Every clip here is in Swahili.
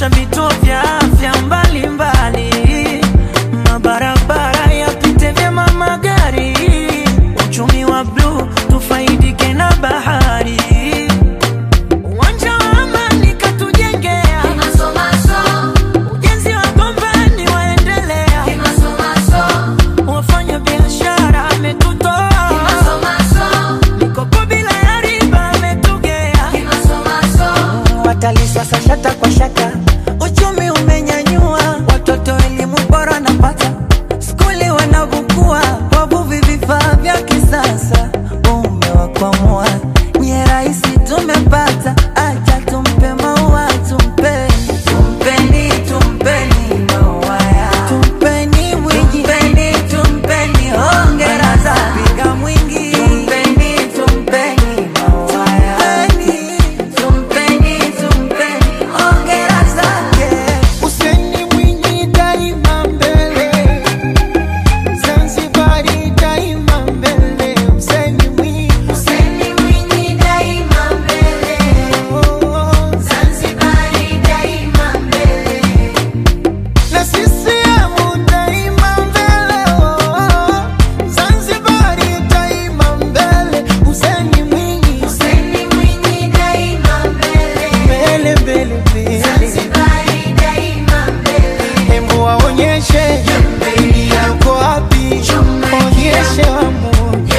kuboresha vituo vya afya mbalimbali, mabarabara yapite vyema magari, uchumi wa bluu tufaidike na bahari, uwanja wa amani katujengea, ujenzi wa gombani waendelea, wafanya biashara ametutoa, mikopo bila ya riba ametugea watalii sasa shata kwa shata, uchumi umenyanyua, watoto elimu bora napata, skuli wanavukua, wavuvi vifaa vya kisasa, umewakwamua nye rahisi tumepata, acha tumpe maua tumpe tumpeni tumpeni maua ya tumpeni mwingi tumpeni tumpeni hongera za piga mwingi tumpeni tumpeni maua ya tumpeni tumpeni hongera zake Useni Mwinyi daima mbele, Zanzibari daima mbele. Useni Mwinyi, Useni Mwinyi daima mbele, oh, Zanzibari daima mbele. na CCM daima mbele, oh, Zanzibari daima mbele. Useni Mwinyi, Useni Mwinyi daima mbele, mbele mbele mbele, Zanzibari daima mbele. hembu waonyeshe yako wapi, onyeshe wamu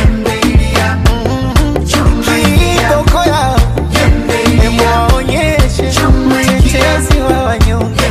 kiboko yao Hebu waonyeshe mtetezi wa wanyonge.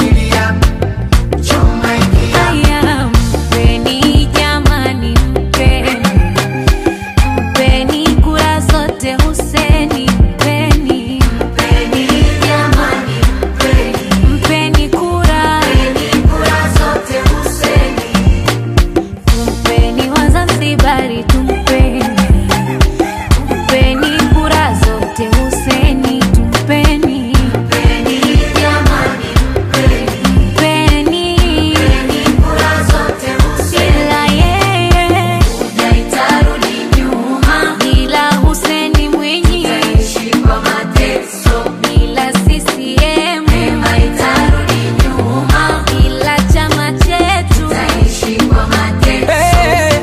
Haya, mpeni jamani, mpeni mpeni kura zote Huseni, mpeni mpeni jamani, mpeni mpeni kura kura zote Huseni, tumpeni Wazanzibari, tumpeni tumpeni kura zote Huseni, tumpeni mpeni jamani, mpeni mpeni kura zote Huseni, ila yeye haitarudi nyuma, bila Huseni Mwinyi taishi kwa mateso, bila CCM haitarudi nyuma, bila chama chetu taishi kwa mateso. Hey,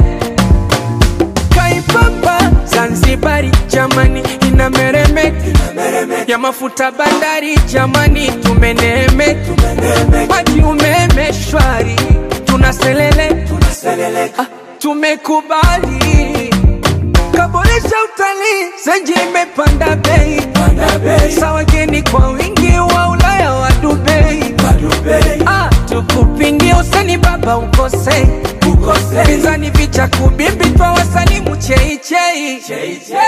Kaipapa Zanzibari jamani inameremeka ya mafuta bandari jamani tumeneemeka maji umeme shwari tunaselele ah, tumekubali kaboresha utalii zenji imepanda bei sa wageni kwa wingi wa Ulaya wa Dubai ah, tukupingie usani baba ukose pinzani vicha kubimbi twa wasani mcheichei